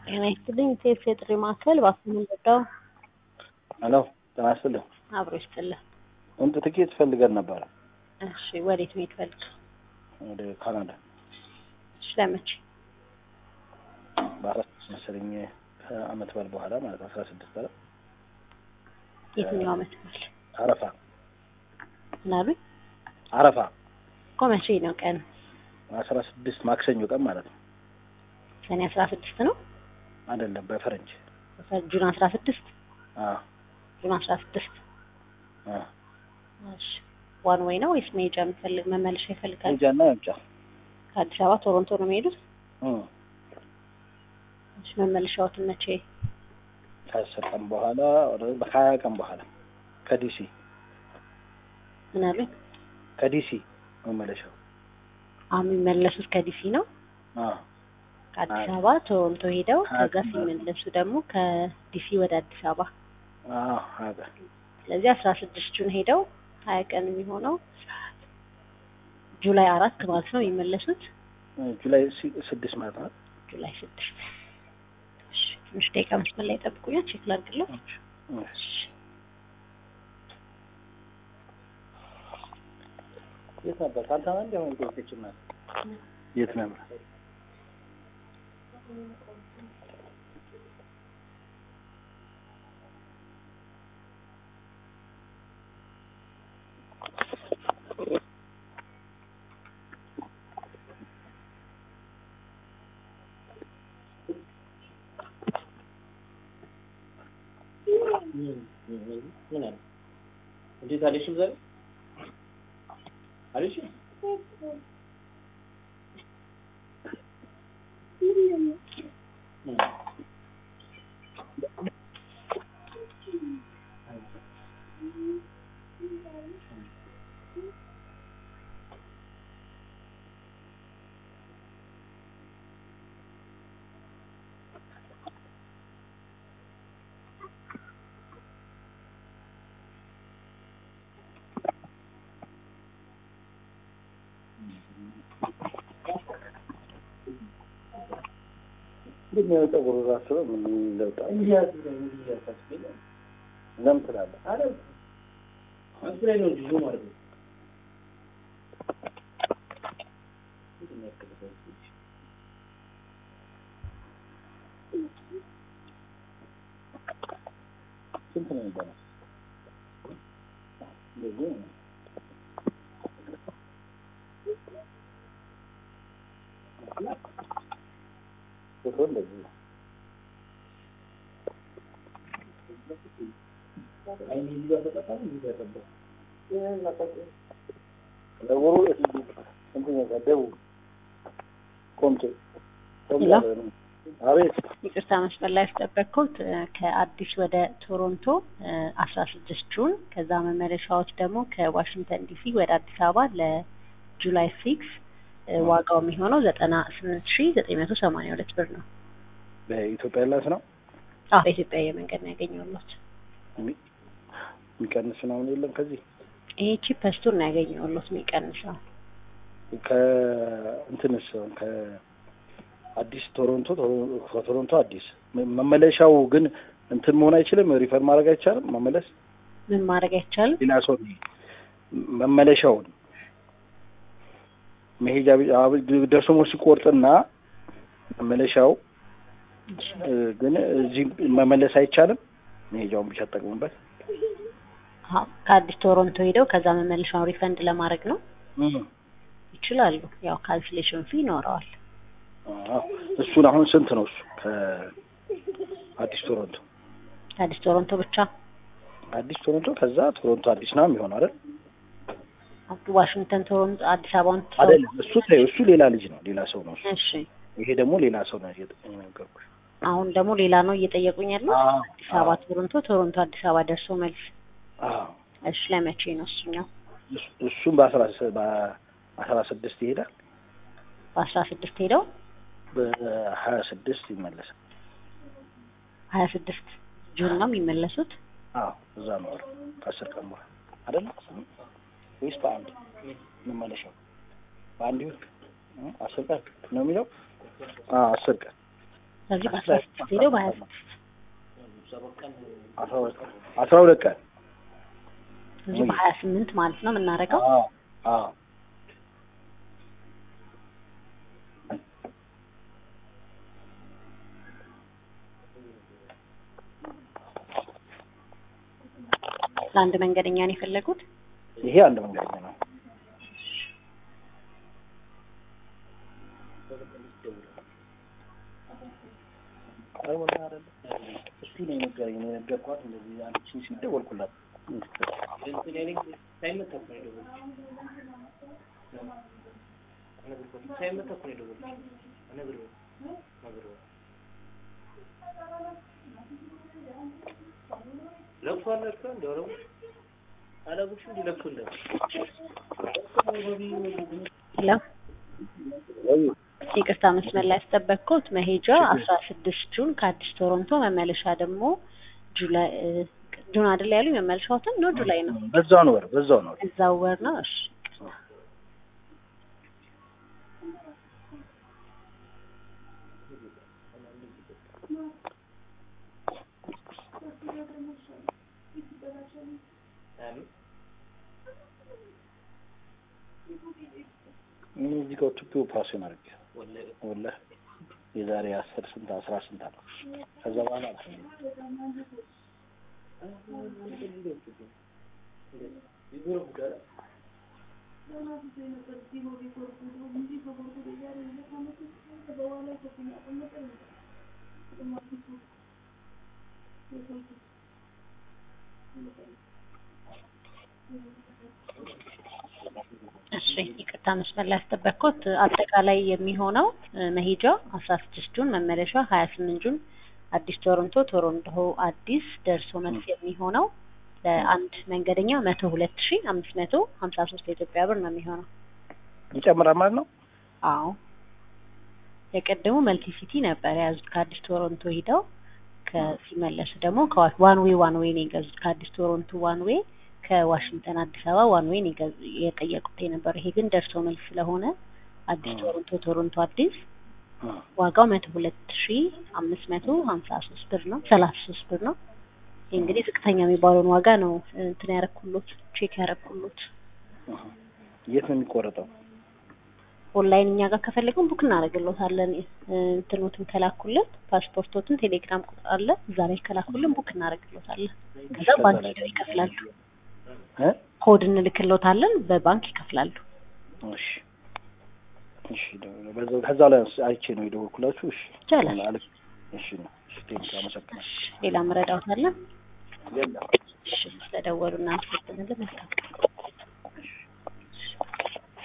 ጤና ይስጥልኝ። ቴፕ የጥሪ ማዕከል እባክዎን ልርዳው? ሄሎ ጤና ይስጥልኝ። አብሮ ይስጥልን። እንት ትኬት ፈልገን ነበረ እሺ፣ ወዴት መሄድ ፈልግ? ወደ ካናዳ እሺ፣ ለመቼ? በአራት መሰለኝ ከአመት በዓል በኋላ ማለት አስራ ስድስት አለ የትኛው አመት በዓል? አረፋ ምን አሉኝ? አረፋ እኮ መቼ ነው ቀን? አስራ ስድስት ማክሰኞ ቀን ማለት ነው ሰኔ አስራ ስድስት ነው አይደለም በፈረንጅ ጁን አስራ ስድስት አዎ ጁን አስራ ስድስት አዎ እሺ ዋን ወይ ነው ወይስ መሄጃ የሚፈልግ መመለሻ ይፈልጋል? ሄጃና ያምጫ ከአዲስ አበባ ቶሮንቶ ነው የሚሄዱት? እም እሺ መመለሻዎትን መቼ? ከአስር ቀን በኋላ ወደ በሀያ ቀን በኋላ ከዲሲ ምን አሉኝ? ከዲሲ መመለሻው አሁን የሚመለሱት ከዲሲ ነው። አዎ ከአዲስ አይ። አበባ ቶሮንቶ ሄደው ሀያ ከዛ ቀን ሲመለሱ ደግሞ ከዲሲ ወደ አዲስ አበባ አዎ ሀያ ቀን ስለዚህ አስራ ስድስት ጁን ሄደው ሀያ ቀን የሚሆነው ጁላይ አራት ማለት ነው የሚመለሱት ጁላይ ሲ- ስድስት ማለት ነው ጁላይ ስድስት እሺ ትንሽ ደቂቃ መስመር ላይ ጠብቁኛል ቼክ ላድርግለው እሺ የት ነበር ካንተ አንድ ያው ይቆጭና የት ነበር ምን አለ እንዴት አለሽም ዛሬ አለሽ ግን ያው ፀጉሩ ራሱ ምን ለውጥ አለ? ለምን ትላለህ? ስንት ነው የሚባለው? እንደዚህ ነው። ፎቶ እንደዚህ ነው። ፀጉሩ እንትን ነው ደቡብ ቆምጬ ቆምጬ ሄሎ? ነው። አቤት ይቅርታ መስመር ላይ ያስጠበቅኩት እ፣ ከአዲስ ወደ ቶሮንቶ አስራ ስድስት ጁን ከዛ መመለሻዎች ደግሞ ከዋሽንግተን ዲሲ ወደ አዲስ አበባ ለጁላይ ሲክስ ዋጋው የሚሆነው ዘጠና ስምንት ሺ ዘጠኝ መቶ ሰማንያ ሁለት ብር ነው። በኢትዮጵያ ኤርላይንስ ነው አዎ በኢትዮጵያ አየር መንገድ ነው ያገኘሁት። የሚ- የሚቀንስ ምናምን የለም ከዚህ ይሄ ቺፐስቱን ነው ያገኘሁት የሚቀንሰው ከእንትንስ ከአዲስ ቶሮንቶ ቶሮ- ከቶሮንቶ አዲስ መ- መመለሻው ግን እንትን መሆን አይችልም። ሪፈር ማድረግ አይቻልም። መመለስ ምን ማድረግ አይቻልም። ሌላ ሰው መመለሻውን መሄጃ ቢ- አብ- ደርሶ መልስ ሲቆርጥና መመለሻው እ፣ ግን እዚህ መመለስ አይቻልም። መሄጃውን ብቻ ተጠቅሙበት። አዎ ከአዲስ ቶሮንቶ ሄደው ከዛ መመለሻውን ሪፈንድ ለማድረግ ነው ይችላሉ። ያው ካንስሌሽን ፊ ይኖረዋል። አዎ። እሱን አሁን ስንት ነው እሱ ከአዲስ ቶሮንቶ ከአዲስ ቶሮንቶ ብቻ አዲስ ቶሮንቶ ከዛ ቶሮንቶ አዲስ ነው የሚሆነው አይደል? ዋሽንግተን ቶሮንቶ አዲስ አበባን አይደለም እሱ ተይው፣ እሱ ሌላ ልጅ ነው፣ ሌላ ሰው ነው እሱ። እሺ ይሄ ደግሞ ሌላ ሰው ነው የነገርኩሽ። አሁን ደግሞ ሌላ ነው እየጠየቁኝ ያለው አዎ፣ አዲስ አበባ ቶሮንቶ ቶሮንቶ አዲስ አበባ ደርሶ መልስ አዎ። እሺ ለመቼ ነው እሱኛው እሱ- እሱም በአስራ ስ- በአስራ ስድስት ይሄዳል፣ በአስራ ስድስት ሄደው በሀያ ስድስት ይመለሳል። ሀያ ስድስት ጁን ነው የሚመለሱት አዎ እዛ ነው ወር ከአስር ቀን በኋላ አይደለ ወይስ በአንድ መመለሻው በአንድ ይሁን እ አስር ቀን ነው የሚለው አዎ አስር ቀን ስለዚህ በአስራ ስድስት ሄደው በሀያ ስድስት አስራ ሁለት ቀን አስራ ሁለት ቀን ስለዚህ በሀያ ስምንት ማለት ነው የምናደርገው። አዎ አዎ ለአንድ መንገደኛ ነው የፈለጉት። ይሄ አንድ መንገደኛ ነው። እስቲ ነው የነገረኝ ነው የነገርኳት። እንደዚህ አንቺን ሲደወልኩላት ሄሎ ይቅርታ መስመር ላይ ያስጠበቅኩት መሄጃ አስራ ስድስት ጁን ከአዲስ ቶሮንቶ መመለሻ ደግሞ ጁላይ ጁን አይደል ያሉኝ መመለሻዎትን ነው ጁላይ ነው በዛው ነው ወር በዛው ነው እዛው ወር ነው እሺ እኔ እዚህ ጋር ቱፒው ፓስን አድርጌ ወላሂ የዛሬ አስር ስንት አስራ ስንት አለ ከዛ በኋላ እሺ ይቅርታ መስመር ላይ ያስጠበቅኩት አጠቃላይ የሚሆነው መሄጃ አስራ ስድስት ጁን መመለሻ ሀያ ስምንት ጁን አዲስ ቶሮንቶ ቶሮንቶ አዲስ ደርሶ መልስ የሚሆነው ለአንድ መንገደኛ መቶ ሁለት ሺ አምስት መቶ ሀምሳ ሶስት የኢትዮጵያ ብር ነው የሚሆነው። ይጨምራል ማለት ነው። አዎ የቀደሙ መልቲ ሲቲ ነበር የያዙት ከአዲስ ቶሮንቶ ሂደው ከሲመለሱ ደግሞ ዋን ዌይ ዋን ዌይ ነው የገዙት ከአዲስ ቶሮንቶ ዋን ዌይ ከዋሽንግተን አዲስ አበባ ዋን ዌይ ነው የጠየቁት የነበረው። ይሄ ግን ደርሶ መልስ ስለሆነ አዲስ ቶሮንቶ ቶሮንቶ አዲስ ዋጋው መቶ ሁለት ሺ አምስት መቶ ሀምሳ ሶስት ብር ነው ሰላሳ ሶስት ብር ነው። ይህ እንግዲህ ዝቅተኛ የሚባለውን ዋጋ ነው እንትን ያረኩሎት ቼክ ያረኩሎት። የት ነው የሚቆረጠው? ኦንላይን እኛ ጋር ከፈለግን ቡክ እናደርግሎታለን። እንትኖትን ከላኩልን ፓስፖርቶትን ቴሌግራም ቁጥር አለ እዛ ላይ ከላኩልን ቡክ እናደርግሎታለን። ከዛ ባንክ ሄደው ይከፍላሉ። ኮድ እንልክሎታለን በባንክ ይከፍላሉ። እሺ እሺ፣ በዛው ከዛ ላይ አይቼ ነው የደወልኩላችሁ። እሺ ይቻላል። እሺ ነው። እሺ፣ ቴንክ አመሰግናለሁ። ሌላ መረዳት አለ? የለም። እሺ፣ ስለደወሉ እናመሰግናለን። መልካም ቀን